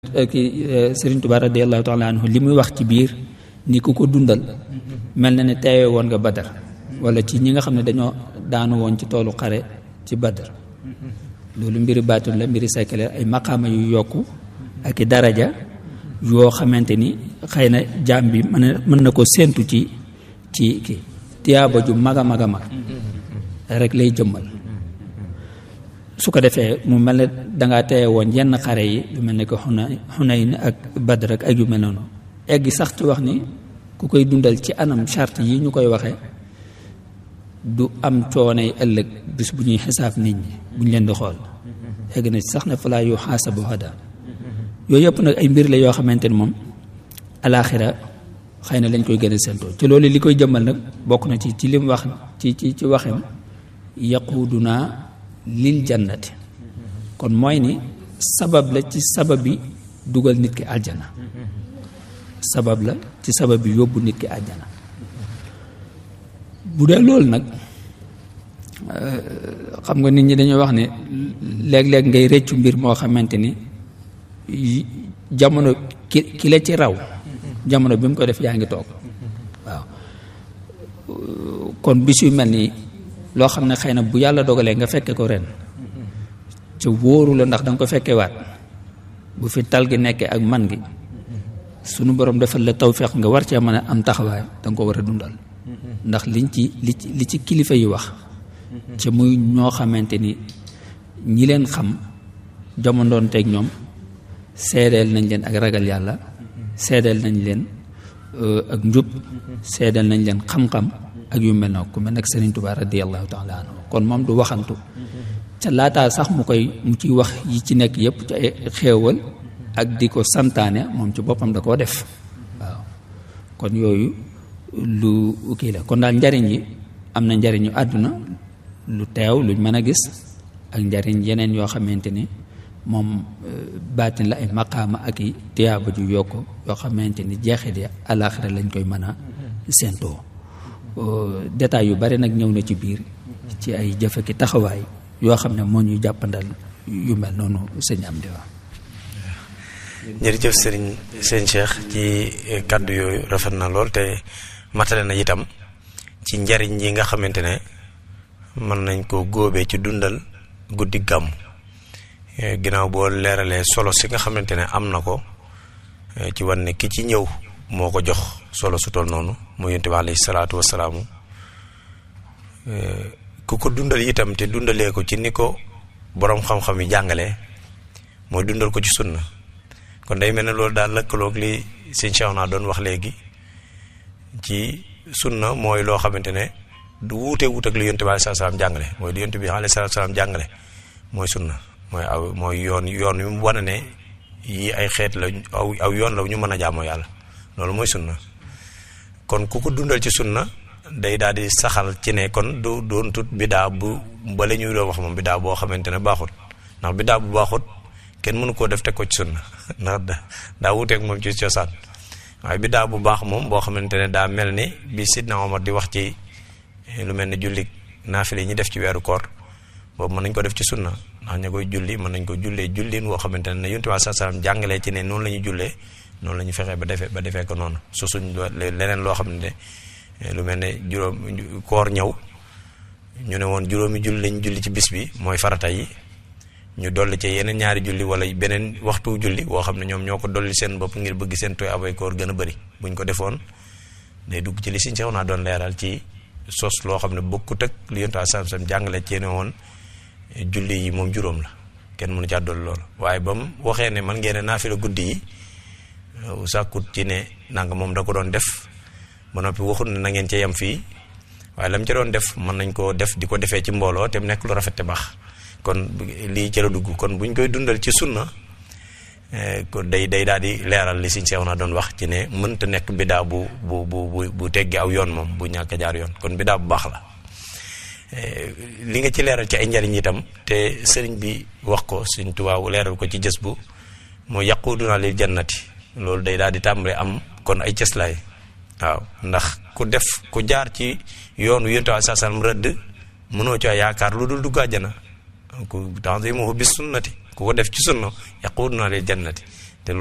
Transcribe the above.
ki Serigne Touba radiyallahu taala anhu li muy wax ci biir ni ku ko dundal mel na ne teewe woon nga Badar wala ci ñi nga xam ne dañoo daanu woon ci toolu xare ci Badar loolu mbiri baatul la mbiri sekkale ay maqaama yu yokku ak i daraja yoo xamante ni xëy na jaam bi mën na mën na ko séentu ci ci ki tiyaaba ju mag a mag a mag rek lay jëmmal su ko defee mu mel ne dangaa teye woon yenn xare yi lu mel ne que xuna Xunayn ak Badr ak yu mel noonu egg sax ci wax ni ku koy dundal ci anam charte yi ñu koy waxee du am coonay ëllëg bis bu ñuy xisaab nit ñi bu ñu leen di xool egg na sax ne falaa yu xaasabu hada yooyu yëpp nag ay mbir la yoo xamante ni moom alaaxira xëy na lañ koy gën a séentoo ci loolu li koy jëmmal nag bokk na ci ci lim wax ci ci ci waxem yaquuduna lil jannati kon mooy ni sabab la ci sabab bi dugal nit ki aljana sabab la ci sabab bi yóbbu nit ki aljana bu dee loolu nag xam nga nit ñi dañuy wax ne léeg-léeg ngay rëccu mbir moo xamante ni jamono ki ki la ci raw jamono bi mu ko def yaa ngi toog waaw kon bis yu mel nii loo xam ne xëy na bu yàlla dogalee nga fekke ko ren ca wóoru la ndax danga ko fekke waat bu fi tal gi nekkee ak man gi sunu borom defal la tawfeex nga war cee mën a am taxawaay danga ko war a dundal ndax liñ ci li ci li ci kilifa yi wax ca muy ñoo xamante ni ñi leen xam jamondoon teeg ñoom seedeel nañ leen ak ragal yàlla seedeel nañ leen ak njub seedeel nañ leen xam-xam ak yu mel noonu ku mel nag Serigne Touba radiyallahu taala anhu kon moom du waxantu ca laataa sax mu koy mu ciy wax yi ci nekk yëpp ci ay xéewal ak di ko santaane moom ci boppam da koo def waaw kon yooyu lu kii la kon daal njariñ yi am na njariñu àdduna lu teew luñ mën a gis ak njariñ yeneen yoo xamante ni moom baatin la ay maqaama ak i tiyaaba ju yokk yoo xamante ni jeexit ya alaaxira lañ koy mën a séentoo détails yu bari nag ñëw na ci biir ci ay jëfe ki taxawaay yoo xam ne moo ñuy jàppandal yu mel noonu sëñ am di wax jërëjëf sëriñ sëñ Cheikh ci kàddu yooyu rafet na lool te matale na itam ci njariñ yi nga xamante ne mën nañ ko góobee ci dundal guddi gàmm ginnaaw boo leeralee solo si nga xamante ne am na ko ci wan ne ki ci ñëw moo ko jox solo su toll noonu mu yonent bi alayhi salaatu wasalaamu ku ko dundal itam te dundalee ko ci ni ko boroom xam-xam yi jàngalee mooy dundal ko ci sunna kon day mel ne loolu daal lëkkaloog li sëñ Cheikh naa doon wax léegi ci sunna mooy loo xamante ne du wuute wuute ak li yonent bi alayhi salaatu salaam jàngale mooy li yonent bi alayhi salaatu salaam jàngale mooy sunna mooy aw mooy yoon yoon yu mu wane ne yii ay xeet la aw aw yoon la ñu mën a jaamoo yàlla loolu mooy sunna kon ku ko dundal ci sunna day daal di saxal ci ne kon du doon tut bidaa bu bala ñuy doon wax moom bidaa boo xamante ne baaxut ndax bidaa bu baaxut kenn mënu koo def teg ko ci sunna ndax da daa wuteeg moom ci cosaan waaye bidaa bu baax moom boo xamante ne daa mel ni bi Sidna Omar di wax ci lu mel ne julli naafile yi ñu def ci weeru koor boobu mën nañ ko def ci sunna ndax ña koy julli mën nañ ko jullee jullin woo xamante ne yonent bi saa salaam jàngalee ci ne noonu la ñuy jullee noonu la ñu fexee ba defee ba defee ko noonu su suñ leneen loo xam ne lu mel ne juróom koor ñëw ñu ne woon juróomi julli lañ julli ci bis bi mooy farata yi ñu dolli ci yeneen ñaari julli wala beneen waxtu julli woo xam ne ñoom ñoo ko dolli seen bopp ngir bëgg seen tooy abay koor gën a bëri buñ ko defoon day dugg ci li siñ sew naa doon leeral ci sos loo xam ne bokkut ak li yonent saa salaam jàngale ci ne woon julli yi moom juróom la kenn mënu caa dolli loolu waaye ba mu waxee ne man ngeen naafila guddi yi sàkkut ci ne nanga moom da ko doon def ba noppi waxut ne na ngeen ca yem fii waaye lam ca doon def mën nañ koo def di ko defee ci mbooloo te mu nekk lu rafet te baax kon lii ca la dugg kon buñ koy dundal ci sunna kon day day daal di leeral li siñ seew naa doon wax ci ne mënta nekk bidaa bu bu bu bu teggi aw yoon moom bu ñàkk jaar yoon kon bidaa bu baax la li nga ci leeral ci ay njariñ itam te sëriñ bi wax ko Sëriñ Tuubaa leeral ko ci jës bu moo yaquduna lil jannati loolu day daal di tàmbale am kon ay cëslaay waaw ndax ku def ku jaar ci yoonu yonent bi saa sallam rëdd mënoo caa yaakaar lu dul dugg àjjana ku tanzimuhu bis sunnati ku ko def ci sunna yaquduna lil jannati